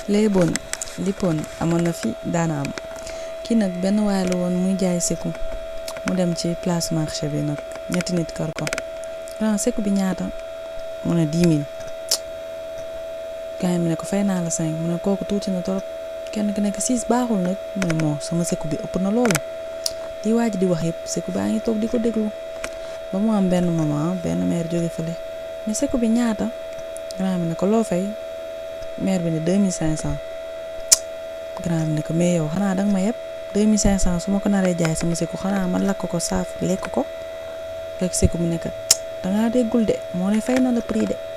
léeboon lippoon amoon na fi daana am kii nag benn waay la woon muy jaay seku mu dem ci place marché bi nag ñetti nit kar ko grand seku bi ñaata mu ne 10 000 gars mi ne ko fay naa la 5 mu ne kooku tuuti na torop kenn ki nekk 6 baaxul nag mu ne moo sama seku bi ëpp na loolu di waaj di wax yëpp seku baa ngi toog di ko déglu ba mu am benn moment benn maire jóge fële mais seku bi ñaata grand bi ne ko loo fay maire bi ne 2500 grand bi ne ko mais yow xanaa danga ma yeb 2500 su ma ko naree jaay sama seku xanaa man lakk ko saaf lekk ko fekk seku bi ne ko dangaa déggul de moo ne fay na la prix de